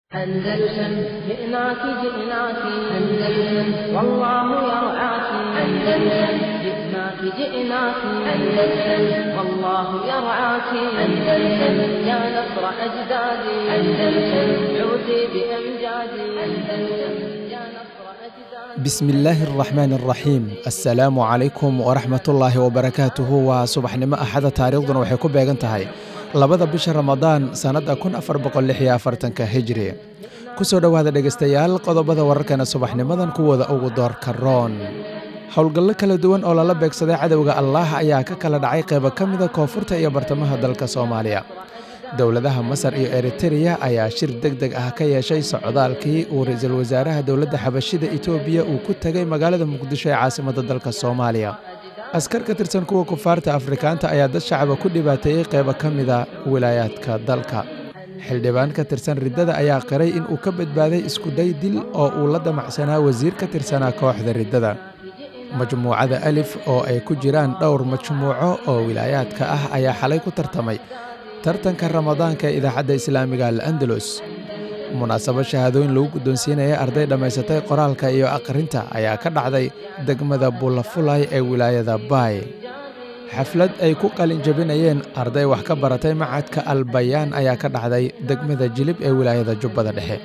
أندلسن جئناك جئناك أندلسن والله يرعاك أندلسن جئناك جئناك أندلسن والله يرعاك أندلسن يا نصر أجدادي أندلسن عودي بأمجادي أندلسن يا نصر أجدادي بسم illaahi araxmaan araxiim assalaamu calaykum waraxmatullaahi wabarakaatuhu waa subaxnimo axada taariikhduna waxay ku beegan tahay labada bisha ramadaan sannadda kun afar boqol lix iyo afartanka hijri kusoo dhowaada dhegaystayaal qodobada wararkana subaxnimadan kuwooda ugu doorka roon howlgallo kala duwan oo lala beegsaday cadowga allaah ayaa ka kala dhacay qeybo ka mida koonfurta iyo bartamaha dalka soomaaliya dowladaha masar iyo eritereya ayaa shir deg deg ah ka yeeshay socdaalkii uu ra-iisul wasaaraha dowladda xabashida itoobiya uu ku tegay magaalada muqdisho ee caasimadda dalka soomaaliya askar ka tirsan kuwa kufaarta afrikaanta ayaa dad shacaba ku dhibaateeyey qeybo ka mida wilaayaadka dalka xildhibaan ka tirsan riddada ayaa qiray in uu ka badbaaday iskuday dil oo uu la damacsanaa wasiir ka tirsanaa kooxda riddada majmuucada alif oo ay ku jiraan dhowr majmuuco oo wilaayaadka ah ayaa xalay ku tartamay tartanka ramadaanka ee idaacadda islaamiga al andalus munaasabo shahaadooyin lagu guddoonsiinaya arday dhammaysatay qoraalka iyo akhrinta ayaa ka dhacday degmada buulafulay ee wilaayada baay xaflad ay ku qalin jabinayeen arday wax ka baratay macadka albayaan ayaa ka dhacday degmada jilib ee wilaayada jubbada dhexe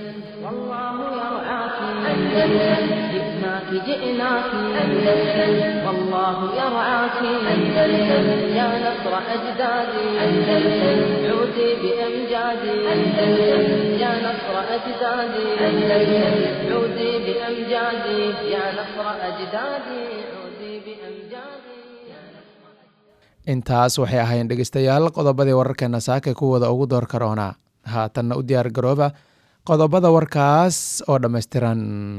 والله يرعاك أندلسن جئناك جئناك أندلسن والله يرعاك أندلسن يا نصر أجدادي أندلسن عودي بأمجادي أندلسن يا نصر أجدادي أندلسن عودي بأمجادي يا نصر أجدادي عودي بأمجادي intaas waxay ahayn dhegaystayaal qodobadii wararkeena saaka kuwooda ugu door karoona haatanna u diyaar garooba qodobada warkaas oo dhammaystiran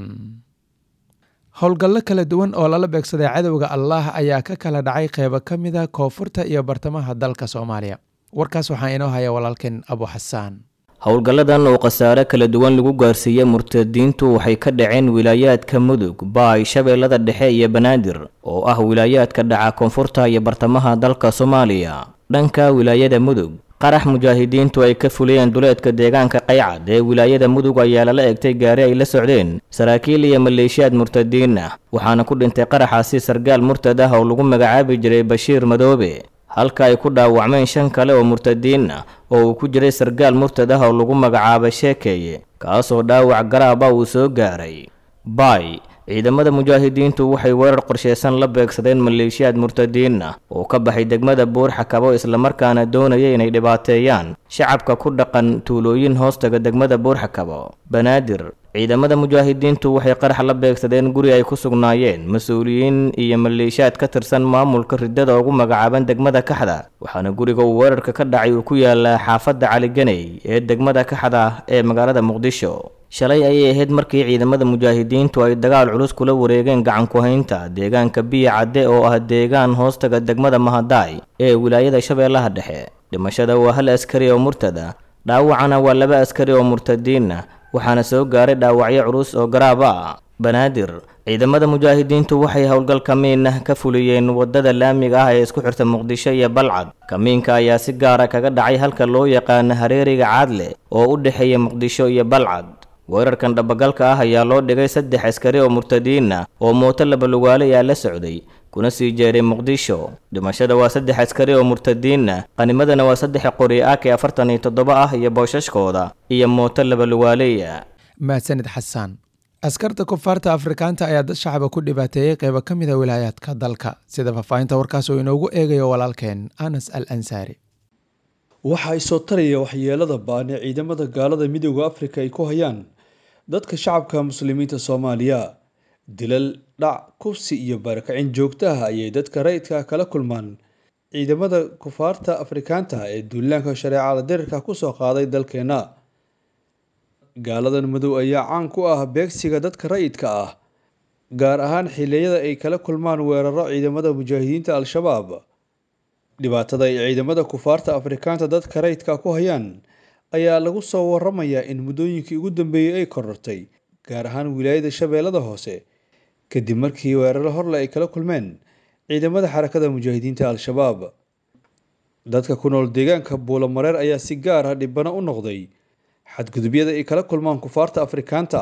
howlgallo kala duwan oo lala beegsaday cadowga allaah ayaa ka kala dhacay qeybo ka mida koonfurta iyo bartamaha dalka soomaaliya warkaas waxaa inoo haya walaalkeen abu xasaan howlgalladan oo khasaare kala duwan lagu gaarsiiyey murtadiintu waxay ka dhaceen wilaayaadka mudug baay shabeellada dhexe iyo banaadir oo ah wilaayaadka dhaca koonfurta iyo bartamaha dalka soomaaliya dhanka wilaayada mudug qarax mujaahidiintu ay ka fuliyeen duleedka deegaanka qaycad ee wilaayada mudug ayaa lala egtay gaari ay la socdeen saraakiil iyo maleeshiyaad murtadiin ah waxaana ku dhintay qaraxaasi sargaal murtad ah oo lagu magacaabi jiray bashiir madoobe halka ay ku dhaawacmeen shan kale oo murtadiin ah oo uu ku jiray sargaal murtad ah oo lagu magacaabay sheekeeye kaasoo dhaawac garaaba uu soo gaaray baay ciidamada mujaahidiintu waxay weerar qorsheysan la beegsadeen maleeshiyaad murtadiin ah oo ka baxay degmada buurxakabo islamarkaana doonaya inay dhibaateeyaan shacabka ku dhaqan tuulooyin hoostaga degmada buurxakabo banaadir ciidamada mujaahidiintu waxay qarax la beegsadeen guri ay ku sugnaayeen mas-uuliyiin iyo maleeshiyaad ka tirsan maamulka riddada ugu magacaaban degmada kaxda waxaana guriga uu weerarka ka dhacay uu ku yaalaa xaafadda caliganey ee degmada kaxda ee magaalada muqdisho shalay ayay ahayd markii ciidamada mujaahidiintu ay dagaal culus kula wareegeen gacan ku-haynta deegaanka biya cadde oo ah deegaan hoostaga degmada mahadaay ee wilaayada shabeellaha dhexe dhimashada waa hal askari oo murtada dhaawacana waa laba askari oo murtadiin ah waxaana soo gaaray dhaawacyo culus oo garaaba ah banaadir ciidamada mujaahidiintu waxay howlgal kamiin ah ka fuliyeen wadada laamiga ah ee isku xirta muqdisho iyo balcad kamiinka ayaa si gaara kaga dhacay halka loo yaqaano hareeriga caadle oo u dhexeeya muqdisho iyo balcad weerarkan dhabagalka ah ayaa loo dhigay saddex askari oo murtadiin ah oo mooto labalugaale ayaa la socday kuna sii jeeray muqdisho dhimashada waa saddex askari oo murtadiin ah qanimadana waa saddex qori ak afartan iyo toddoba ah iyo boosashkooda iyo mooto labalugaaleya mahadsanid xasaan askarta kufaarta afrikaanta ayaa dad shacaba ku dhibaateeyey qeybo ka mida wilaayaadka dalka sida faahfaahinta warkaas uu inoogu eegayo walaalkeen anas al ansaari waxa ay soo taraya waxyeelada baan ee ciidamada gaalada midooda afrika ay ku hayaan dadka shacabka muslimiinta soomaaliya dilal dhac kufsi iyo barakicin joogto ah ayay dadka rayidka kala kulmaan ciidamada kufaarta afrikaanta ee duulaanka shareecada dirirka kusoo qaaday dalkeena gaaladan madow ayaa caan ku ah beegsiga dadka rayidka ah gaar ahaan xiliyada ay kala kulmaan weeraro ciidamada mujaahidiinta al-shabaab dhibaatada ay ciidamada kufaarta afrikaanta dadka rayidka ku hayaan ayaa lagu soo waramayaa in muddooyinkii ugu dambeeyey ay korortay gaar ahaan wilaayada shabeellada hoose kadib markii weeraro horle ay kala kulmeen ciidamada xarakada mujaahidiinta al-shabaab dadka ku nool deegaanka buulamareer ayaa si gaar ah dhibano u noqday xadgudubyada ay kala kulmaan kufaarta afrikaanta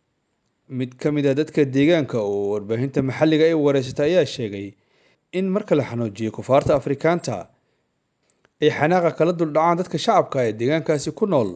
mid ka mid a dadka deegaanka oo warbaahinta maxalliga ay wareysatay ayaa sheegay in marka la xanuujiyo kufaarta afrikaanta ay xanaaqa kala duldhacaan dadka shacabka ee deegaankaasi ku nool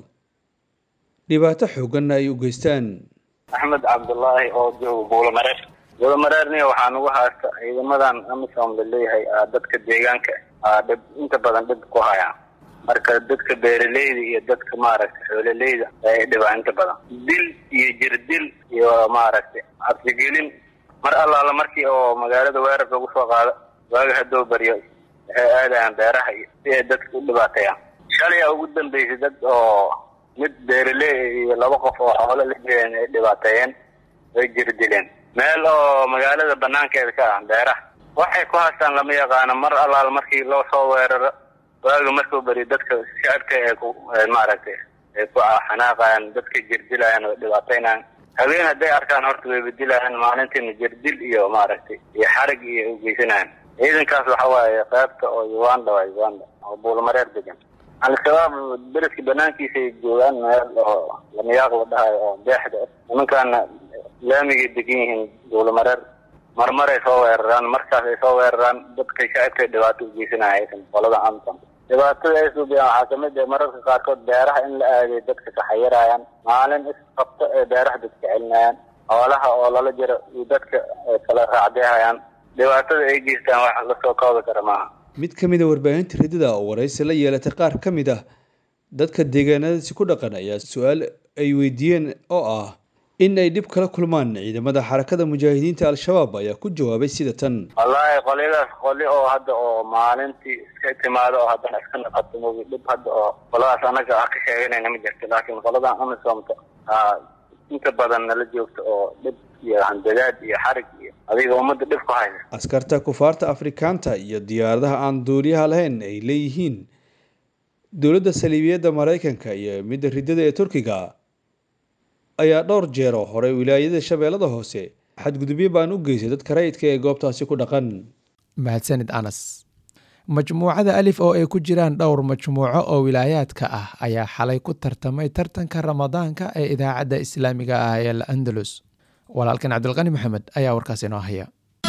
dhibaato xooganna ay u geystaan axmed cabdullaahi oo jooga buulamareer buulamareerni waxaan ugu haysta ciidamadan amisom la leeyahay dadka deegaanka dhib inta badan dhib ku hayaan marka dadka beeraleyda iyo dadka maaragtay xoololeyda ay dhibaa inta badan dil iyo jirdil iyo maaragtay cabsigelin mar allaala markii oo magaalada weerar lagu soo qaado waaga haddoo baryo waxay aadayaan beeraha iyo si ay dadka u dhibaateeyaan shalay a ugu dambeysay dad oo mid beeraley iyo laba qof oo xoolo la jeedeen ay dhibaateeyeen way jirdileen meel oo magaalada banaankeeda ka ah beeraha waxay ku haystaan lama yaqaano mar allaala markii loo soo weeraro waaga markuu bari dadka shacabka ee ku maaragtay ay ku xanaaqayaan dadka jirdilayaan oo dhibaateynayaan habeen hadday arkaan horta way bedilayaan maalintiina jirdil iyo maaragtay iyo xarig iyo ugeysanayaan ciidankaas waxa waaye qaybta oo uganda waa uganda oo buulamareer degan al-shabaab beledka banaankiisa ay joogaan meel oo lamayaaq la dhahayo oo deexda ah nimankaana laamigay degan yihiin buulamareer marmar ay soo weeraraan markaas ay soo weeraraan dadka shacabka dhibaato ugeysanayaysan qolada amsom dhibaatada ay suubiyaan waxaa kamid ah mararka qaarkood beeraha in la aaday dadka kaxayirayaan maalin isqabto ee beeraha dadka celinayaan xoolaha oo lala jiro iyo dadka kala raacdeehayaan dhibaatada ay geystaan wax lasoo koobi kara maaha mid ka mid a warbaahinta ridida oo waraysi la yeelatay qaar ka mid ah dadka deegaanadaasi ku dhaqan ayaa su-aal ay weydiiyeen oo ah in ay dhib kala kulmaan ciidamada xarakada mujaahidiinta al-shabaab ayaa ku jawaabay sida tan wallaahi qolyadaas qoli oo hadda oo maalintii iska timaado oo haddana iska naqato mogi dhib hadda oo qoladaas anaga ah ka sheeganayna ma jirto laakiin qoladan amisomta inta badan nala joogto oo dhib iyo handadaad iyo xarig iyo adiga ummadda dhib ku haysa askarta kufaarta afrikaanta iyo diyaaradaha aan duuliyaha lahayn ay leeyihiin dowladda saliibiyadda maraykanka iyo midda ridada ee turkiga ayaa dhowr jeero horey wilaayada shabeellada hoose xadgudubyo baan u geysay dadka rayidka ee goobtaasi ku dhaqan mahadsanid anas majmuucada alif oo ay ku jiraan dhowr majmuuco oo wilaayaadka ah ayaa xalay ku tartamay tartanka ramadaanka ee idaacadda islaamiga ah ee al andalus walaalkan cabdilqani maxamed ayaa warkaas inoo haya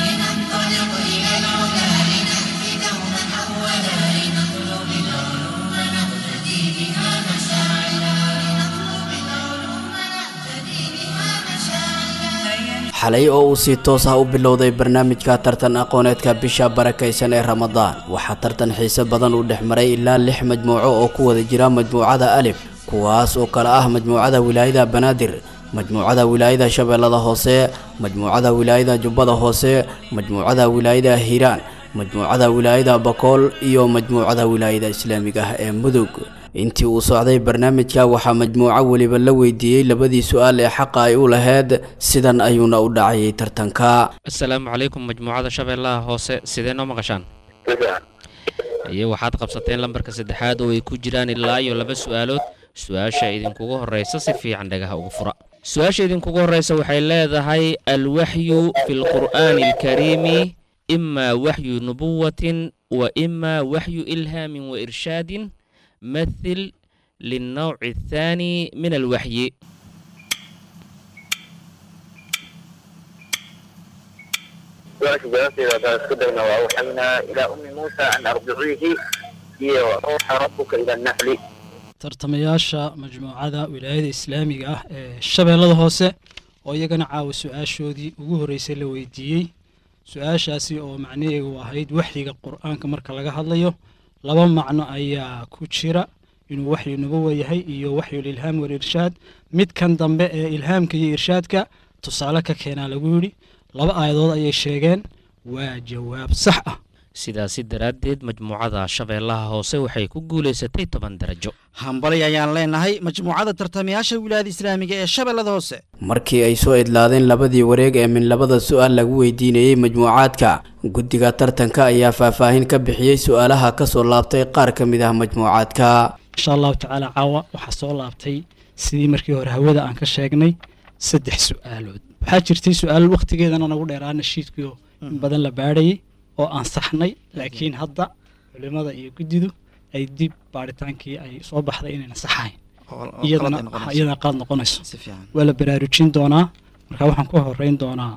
xalay oo uu si toos ah u bilowday barnaamijka tartan aqooneedka bisha barakaysan ee ramadaan waxaa tartan xiise badan uu dhex maray ilaa lix majmuuco oo ku wada jira majmuucada alif kuwaas oo kale ah majmuucada wilaayada banaadir majmuucada wilaayada shabeellada hoose majmuucada wilaayada jubbada hoose majmuucada wilaayada hiiraan majmuucada wilaayada bakool iyo majmuucada wilaayada islaamiga ah ee mudug intii uu socday barnaamijka waxaa majmuuco weliba la weydiiyey labadii su-aal ee xaqa ay u laheyd sidan ayuuna u dhacayay tartanka asalaamu calaykum majmuucada shabeellaha hoose sidee noo maqashaan iyo waxaad qabsateen lambarka saddexaad oo ay ku jiraan ilaa iyo laba su-aalood su-aasha idinkugu horreysa si fiican dhagaha ugu fura su-aasha idinkugu horreysa waxay leedahay alwaxyu fi lqur'aani alkariimi imaa waxyu nubuwatin wa imaa waxyu ilhaamin wa irshaadin مثل للنوع الثاني من الوحي su-aasha jawaabteeda haddaan isku dayna waa waxaynaa ilaa ummi muusa an arjiciihi iyo ruuxa rabuka ila naxli tartamayaasha majmuucada wilaayada islaamiga ah ee shabeellada hoose oo iyagana caawa su-aashoodii ugu horreysay la weydiiyey su-aashaasi oo macnaheegu ahayd waxyiga qur-aanka marka laga hadlayo laba macno ayaa ku jira inuu waxyu nubuwa yahay iyo waxyu lilhaam walirshaad midkan dambe ee ilhaamka iyo irshaadka tusaale ka keenaa lagu yidhi laba aayadood ayay sheegeen waa jawaab sax ah sidaasi daraaddeed majmuucada shabeellaha hoose waxay ku guulaysatay toban darajo hambalay ayaan leenahay majmuucada tartamayaasha wilaayada islaamiga ee shabeellada hoose markii ay soo idlaadeen labadii wareeg ee min labada su-aal lagu weydiinayey majmuucaadka guddiga tartanka ayaa faahfaahin ka bixiyey su-aalaha ka soo laabtay qaar ka mid ah majmuucaadka insha allahu tacaala caawa waxaa soo laabtay sidii markii hore hawada aan ka sheegnay saddex su-aalood waxaa jirtay su-aal wakhtigeedana nagu dheeraa nashiidkiio in badan la baadhayay oo aan saxnay laakiin hadda culimada iyo guddidu ay dib baadhitaankii ay soo baxday inayna saxayn iyadana iyadana qaad noqonayso waa la baraarujin doonaa marka waxaan ku horeyn doonaa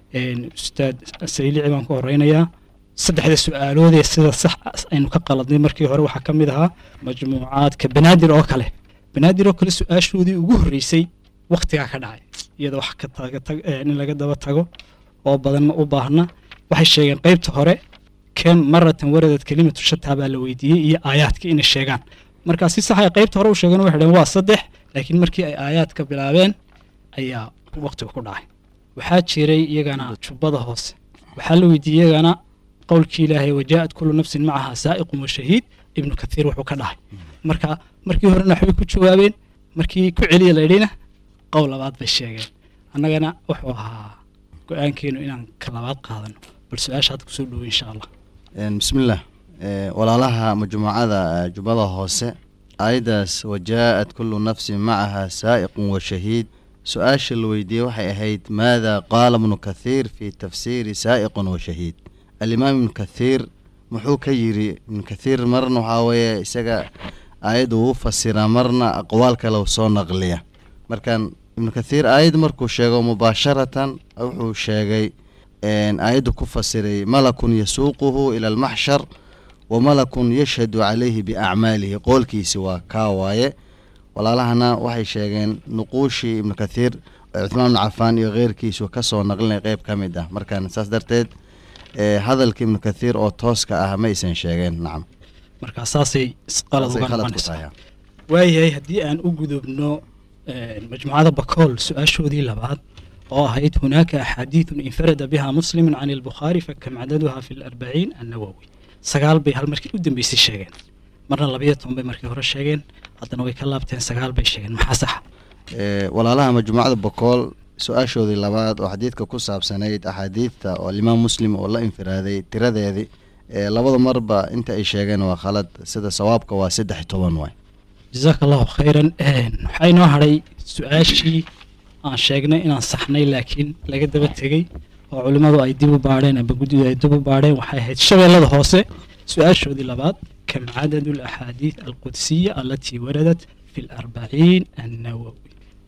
ustaad saylici baan ku horeynayaa saddexda su-aaloodee sida sax aynu ka qaladnay markii hore waxaa ka mid ahaa majmuucaadka banaadir oo kale banaadir oo kale su-aashoodii ugu horreysay waktigaa ka dhacay iyada wax ka tagatag in laga daba tago oo badan ma u baahna waxay sheegeen qeybta hore kem maratan waradad kelimatu shataa baa la weydiiyey iyo aayaadka inay sheegaan markaa si sax ay qeybta hore u sheegeen waxay dhaheen waa saddex laakiin markii ay aayaadka bilaabeen ayaa waqtiga ku dhacay waxaa jiray iyagana jubbada hoose waxaa la weydiiyey iyagana qowlkii ilaahay wajaa'at kullu nafsin macaha saa'iqun wa shahiid ibnu kathiir wuxuu ka dhahay marka markii horena waxbay ku jawaabeen markii ku celiya laydhina qowl labaad bay sheegeen annagana wuxuu ahaa go-aankeenu inaan ka labaad qaadano bal su-aasha hadda kusoo dhowo insha allah bismillaah walaalaha majmuucada jubbada hoose aayaddaas wajaa'at kullu nafsin macaha saa'iqun wa shahiid su-aasha la weydiiyey waxay ahayd maada qaala ibnu kathiir fi tafsiiri saa'iqun wa shahiid alimaam ibnu kathiir muxuu ka yiri ibnu kathiir marna waxaa weeye isaga aayadda uu fasiraa marna aqwaal kale u soo naqliya markan ibnu kathiir aayad markuu sheego mubaasharatan wuxuu sheegay aayaddu ku fasiray malakun yasuuquhu ila almaxshar wa malakun yashhadu calayhi biacmaalihi qoolkiisi waa kaa waaye walaalahana waxay sheegeen nuquushii ibnu kathiir cuthmaan ibnu cafaan iyo keyrkiisu kasoo naqlinay qeyb ka mid ah markaan saas darteed hadalka ibnu kathiir oo tooska ah ma aysan sheegeen nacam markaa saasay isqalad uga noqonaysaa waayahay haddii aan u gudubno majmuucada bakool su-aashoodii labaad oo ahayd hunaaka axaadiidun infarada biha muslimun can albukhaari fakam cadaduha fi larbaciin annawowi sagaal bay hal markii u dambeysay sheegeen marna labayo toban bay markii hore sheegeen haddana way ka laabteen sagaal bay sheegeen maxaa saxa walaalaha majmuucada bakool su-aashoodii labaad oo xadiidka ku saabsanayd axaadiidta oo alimaam muslim oo la infiraaday tiradeedii labada marba inta ay sheegeen waa khalad sida sawaabka waa saddex toban waay jasaaka allahu khayran waxaa inoo hadhay su-aashii aan sheegnay inaan saxnay laakiin laga daba tegey oo culimmadu ay dib u baadheen amba guddidu ay dib u baadheen waxay ahayd shabeellada hoose su-aashoodii labaad kam cadadu alaxaadiid alqudsiya alatii waradat fi larbaciin annawowi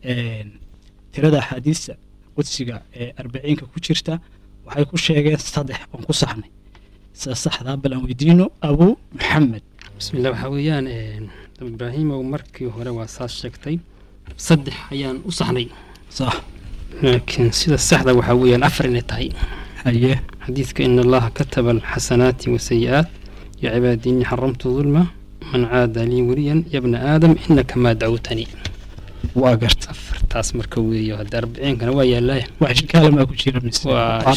tirada axaadiista qudsiga ee arbaciinka ku jirta waxay ku sheegeen saddex oon ku saxnay sida saxdaa bal aan weydiino abu maxamed bismillah waxaa weeyaan ibraahimow markii hore waa saas sheegtay saddex ayaan u saxnay sax laakiin sida saxda waxaa weeyaan afar inay tahay haye xadiidka in allaha kataba alxasanaati wasayi-aat ya cibaadii innii xaramtu dulma man caada lii weliyan yabna aadam inaka maa dacwtanii waa garta afartaas marka weeyo hadda arbiciinkana waa yaallaya wax shikaala maa ku jira mise waa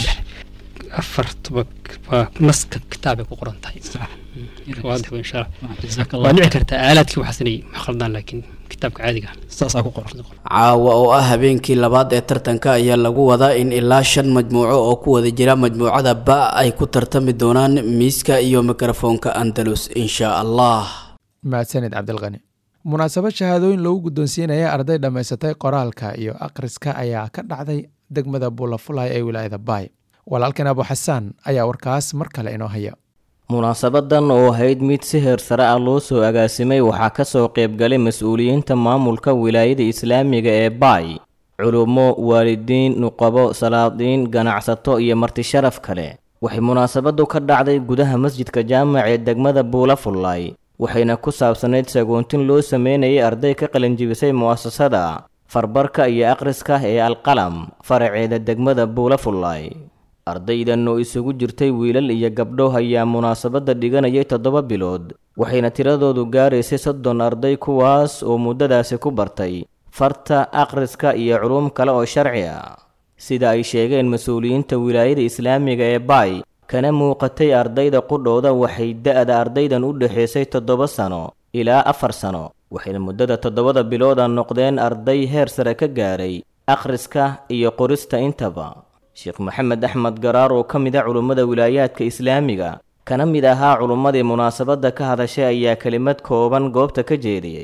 afartuba waa naska kitaabay ku qoran tahay waadix wey insha allah waa dhici kartaa aalaadkii waxaasinay ma khaldaan laakiin kitaabka caadiga saasaa ku qoran caawa oo ah habeenkii labaad ee tartanka ayaa lagu wadaa in ilaa shan majmuuco oo ku wada jira majmuucada ba ay ku tartami doonaan miiska iyo mikrofoonka andalus insha allah mahadsanid cabdilqani munaasabad shahaadooyin lagu guddoonsiinaya arday dhammaysatay qoraalka iyo akhriska ayaa ka dhacday degmada buulafulay ee wilaayada baay walaalkan abu xasaan ayaa warkaas mar kale inoo haya munaasabadan oo ahayd mid si heer sare ah loo soo agaasimay waxaa ka soo qaybgalay mas-uuliyiinta maamulka wilaayada islaamiga ee baay culummo waalidiin nuqabo salaadiin ganacsato iyo marti sharaf kale waxay munaasabadu ka dhacday gudaha masjidka jaamac ee degmada buulafullay waxayna ku saabsanayd sagoontin loo sameynayay arday ka qalinjibisay mu'asasada farbarka iyo akhriska ee alqalam faraceeda degmada buulafullay ardaydan oo isugu jirtay wiilal iyo gabdho ayaa munaasabadda dhiganayay toddoba bilood waxayna tiradoodu gaaraysay soddon arday kuwaas oo muddadaasi ku bartay farta akhriska iyo culuum kale oo sharci ah sida ay sheegeen mas-uuliyiinta wilaayada islaamiga ee baay kana muuqatay ardayda qudhooda waxay da-da ardaydan u dhexaysay toddoba sano ilaa afar sano waxayna muddada toddobada bilooda noqdeen arday heer sare ka gaaray akhriska iyo qorista intaba sheekh maxamed axmed garaar oo ka mid a culummada wilaayaadka islaamiga kana mid ahaa culummadii munaasabadda ka hadashay ayaa kelimad kooban goobta ka jeediyey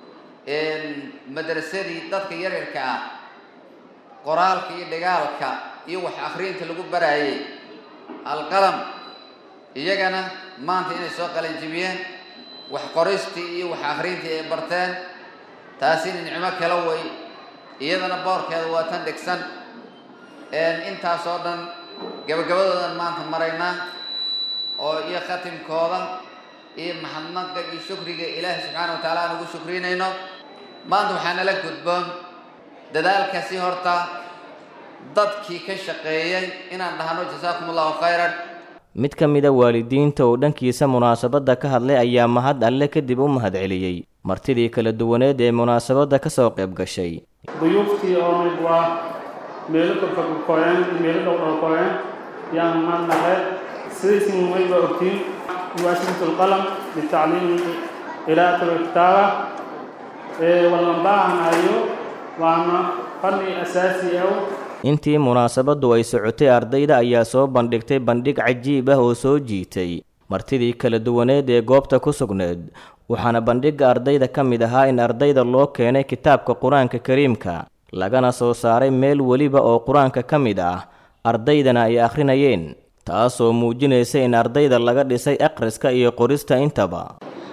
madrasadii dadka yaryarka ah qoraalka iyo dhigaalka iyo wax akhriinta lagu baraayay alqalam iyagana maanta inay soo qalanjibiyeen wax qoristii iyo wax akhriintii ay barteen taasina nicmo kala way iyadana boorkeeda waa tan dhegsan intaasoo dhan gabagabadoodan maanta maraynaa oo iyo khatimkooda iyo maxadnaqa iyo shukriga ilaahi subxaana wa taala aan ugu shukrinayno maanta waxaa nala gudboon dadaalkasi horta dadkii ka shaqeeyay inaan dhahno jasaakum allahu khayran mid ka mida waalidiinta oo dhankiisa munaasabadda ka hadlay ayaa mahad alle kadib u mahadceliyey martidii kala duwaneed ee munaasabadda ka soo qayb gashay duyuuftii oo mid waa meelo korfagkoyeen meelo dhowdhowkoyeen yaan mahadnaqeed sidaysi mumay baa ogtiin muwaasisatu lqalam litacliimi qiraa'ati walkitaaba wallan baahanayo waana fanni asaasi ah intii munaasabaddu ay socotay ardayda ayaa soo bandhigtay bandhig cajiib ah oo soo jiitay martidii kala duwaneed ee goobta ku sugneed waxaana bandhigga ardayda ka mid ahaa in ardayda loo keenay kitaabka qur-aanka kariimka lagana soo saaray meel weliba oo qur-aanka ka mid ah ardaydana ay akhrinayeen taasoo muujinaysa in ardayda laga dhisay akhriska iyo qorista intaba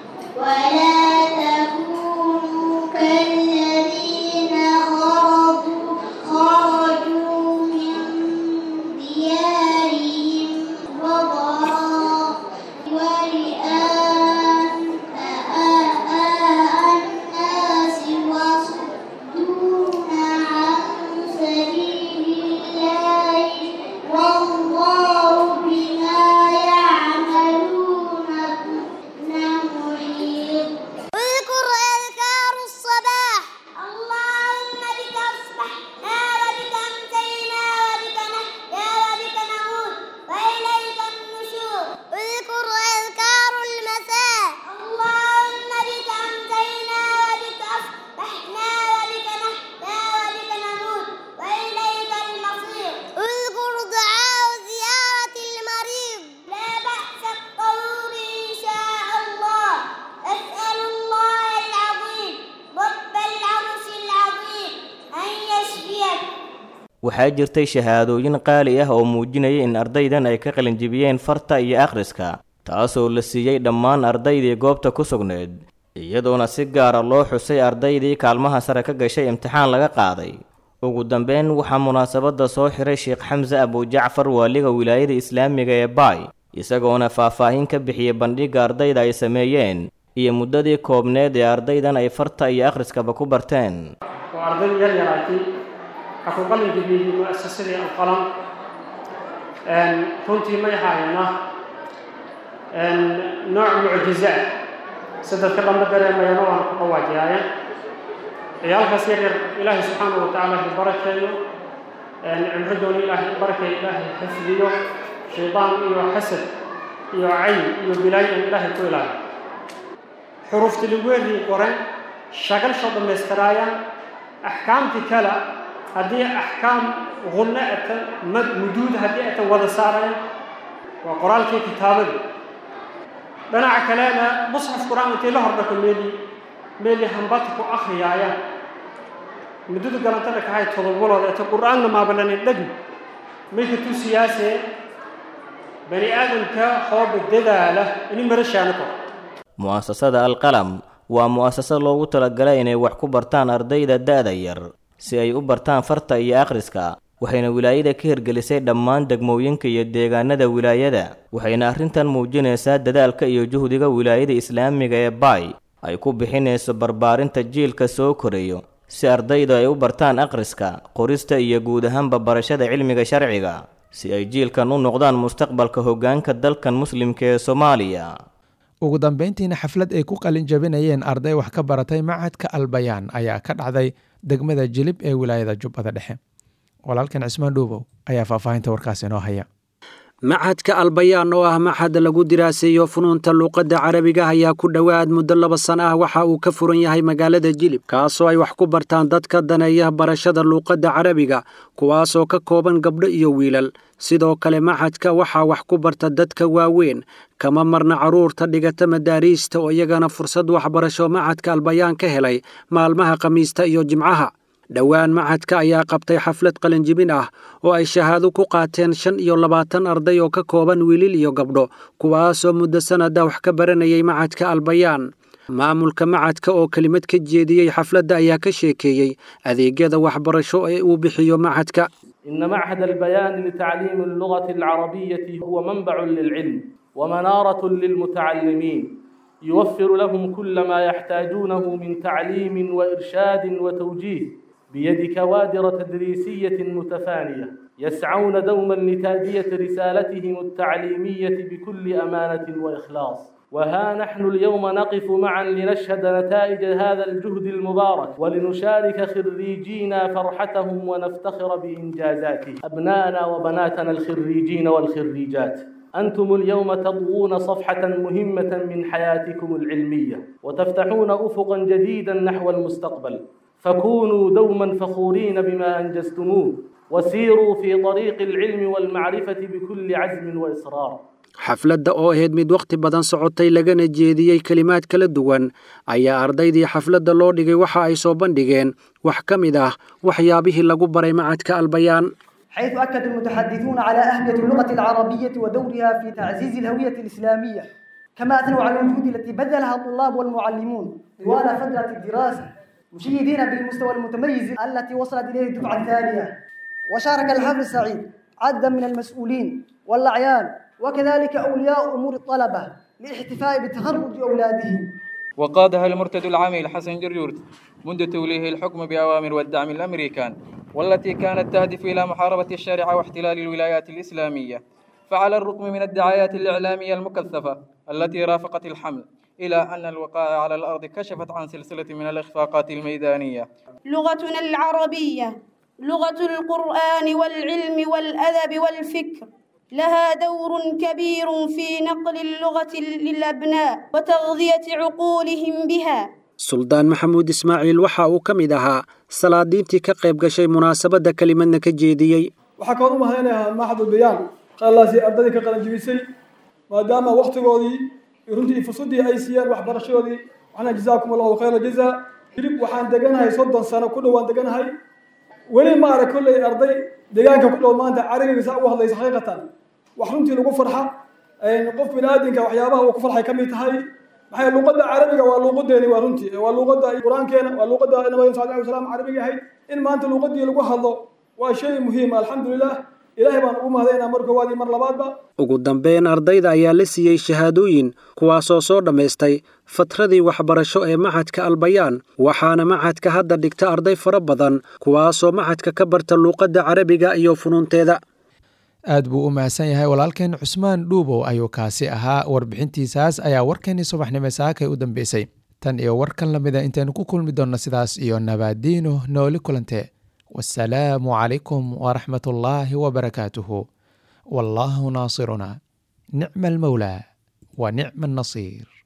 waxaa jirtay shahaadooyin qaali ah oo muujinaya in ardaydan ay ka qalinjibiyeen farta iyo akhriska taasoo la siiyey dhammaan ardaydii goobta ku sugneed iyadoona si gaara loo xusay ardaydii kaalmaha sare ka gashay imtixaan laga qaaday ugu dambeyn waxaa munaasabadda soo xiray sheekh xamse abujacfar waaliga wilaayada islaamiga ee baay isagoona faahfaahin ka bixiyey bandhigga ardayda ay sameeyeen iyo muddadii koobneed ee ardaydan ay farta iyo akhriskaba ku barteen waxaa ku qalin jabiyey mu'asasadii alqalam runtii may haayana nooc mucjiza ah si dadka dhanba dareemayana waana ku dhawaajiyaaye ciyaalkaas yar yar ilaahay subxaanahu watacaala ha barakeeyo cimridoona ilaahay barakeeyo ilaahay xifdiyo shaydaan iyo xasad iyo cayn iyo bilaayo in ilaahay ku ilaaliyo xuruufti ligweedii qoran shagalsho dhammaystiraayaan axkaamtii kale haddii axkaam qunno ata muduud haddii ata wada saareen waa qoraalkii kitaabadii dhinaca kalena musxaf qur-aan intay la hordhako meeli meeli hambata ku akhriyaayaan muddada galantada kahay todobadood ata qur-aanna maabalanin dhegi mayka tusiyaasee bani aadamka hooba dadaala ini marashaana kor mu'asasada alqalam waa mu'asasad loogu talagalay inay wax ku bartaan ardayda da'da yar si ay u bartaan farta iyo akhriska waxayna wilaayada ka hirgelisay dhammaan degmooyinka iyo deegaanada wilaayada waxayna arrintan muujinaysaa dadaalka iyo juhdiga wilaayada islaamiga ee baay ay ku bixinayso barbaarinta jiilka soo korayo si ardaydu ay u bartaan akhriska qorista iyo guud ahaanba barashada cilmiga sharciga si ay jiilkan u noqdaan mustaqbalka hoggaanka dalkan muslimka ee soomaaliya ugu dambeyntiina xaflad ay ku qalin jabinayeen arday wax ka baratay macadka albayaan ayaa ka dhacday degmada jilib ee wilaayada jubbada dhexe walaalkan cismaan dhuubow ayaa faahfaahinta warkaas inoo haya maxadka albayaan oo ah maxad lagu diraaseeyo funuunta luuqadda carabiga ayaa ku dhowaad muddo laba sana ah waxa uu ka furan yahay magaalada jilib kaasoo ay wax ku bartaan dadka daneeya barashada luuqadda carabiga kuwaasoo ka kooban gabdho iyo wiilal sidoo kale maxadka waxaa wax ku barta dadka waaweyn kama marna carruurta dhigata madaariista oo iyagana fursad waxbarasho maxadka albayaan ka helay maalmaha khamiista iyo jimcaha dhowaan maxadka ayaa qabtay xaflad qalinjibin ah oo ay shahaado ku qaateen shan iyo labaatan arday oo ka kooban wiilil iyo gabdho kuwaasoo muddo sanada wax ka baranayay maxadka albayaan maamulka macadka oo kelimad ka jeediyey xafladda ayaa ka sheekeeyey adeegyada waxbarasho ee uu bixiyo macadka إن معهد البيان لتعليم اللغة العربية هو منبع للعلم ومنارة للمتعلمين يوفر لهم كل ما يحتاجونه من تعليم وإرشاد وتوجيه بيد كوادر تدريسية متفانية يسعون دوما لتادية رسالتهم التعليمية بكل أمانة وإخلاص وها نحن اليوم نقف معا لنشهد نتائج هذا الجهد المبارك ولنشارك خريجينا فرحتهم ونفتخر بإنجازاتهم أبناءنا وبناتنا الخريجين والخريجات أنتم اليوم تضوون صفحة مهمة من حياتكم العلمية وتفتحون أفقا جديدا نحو المستقبل فكونوا دوما فخورين بما أنجزتموه وسيروا في طريق العلم والمعرفة بكل عزم وإصرار xafladda oo ahayd mid wakhti badan socotay lagana jeediyey kelimaad kala duwan ayaa ardaydii xafladda loo dhigay waxa ay soo bandhigeen wax ka mid ah waxyaabihii lagu baray macadka albayaan حيث أكد المتحدثون على أهمية اللغة العربية ودورها في تعزيز الهوية الإسلامية كما أثنوا على الجهود التي بذلها الطلاب والمعلمون طوال فترة الدراسة مشيدين بالمستوى المتميز التي وصلت إليه الدفعة الثانية وشارك الحفل السعيد عددا من المسؤولين والأعيان وكذلك أولياء أمور الطلبة للاحتفاء بتخرج أولادهم وقادها المرتد العامل حسن جرجورت منذ توليه الحكم بأوامر والدعم الأمريكان والتي كانت تهدف إلى محاربة الشارع واحتلال الولايات الإسلامية فعلى الرغم من الدعايات الإعلامية المكثفة التي رافقت الحمل إلى أن الوقائع على الأرض كشفت عن سلسلة من الإخفاقات الميدانية لغتنا العربية لغة القرآن والعلم والأدب والفكر لها دور كبير في نقل اللغة للأبناء وتغذية عقولهم بها suldaan maxamuud ismaaciil waxa uu ka mid ahaa salaadiintii ka qayb gashay munaasabadda kelimadna ka jeediyey waxaa kaloo u mahadinayaa maxadul bayaan qaalaasi ardadii ka qalanjibisay maadaama waktigoodii runtii fursaddii ay siiyeen waxbarashadoodii waxna jazaakum allahu khayra jazaa hilib waxaan deganahay soddon sano ku dhow waan deganahay weli ma arag kolley arday deegaanka ku dhow maanta carabiga saa ugu hadlaysa xaqiiqatan wax runtii lagu farxa qof biniaadinka waxyaabaha uu ku farxay ka mid tahay maxay luqadda carabiga waa luuqadeeni waa runtii waa luuqadda qur-aankeena waa luuqadda nabiga sal alay wasalam carabiga ahayd in maanta luuqadii lagu hadlo waa shay muhiim alxamdulilah ilaahay baan ugu mahadaynaa mar koowaad iyo mar labaadba ugu dambeyn ardayda ayaa la siiyey shahaadooyin kuwaasoo soo dhammaystay fatradii waxbarasho ee maxadka albayaan waxaana maxadka hadda dhigta arday fara badan kuwaasoo maxadka ka barta luuqadda carabiga iyo funuunteeda aad buu u mahadsan yahay walaalkeen cusmaan dhuubow ayuu kaasi ahaa warbixintiisaas ayaa warkeenii subaxnimo saakay u dambeysay tan iyo warkan la mida intaynu ku kulmi doonno sidaas iyo nabaadiino nooli kulante wasalaamu calaykum waraxmat ullaahi wabarakaatuhu wallaahu naasiruna nicma almowlaa wa nicma annasiir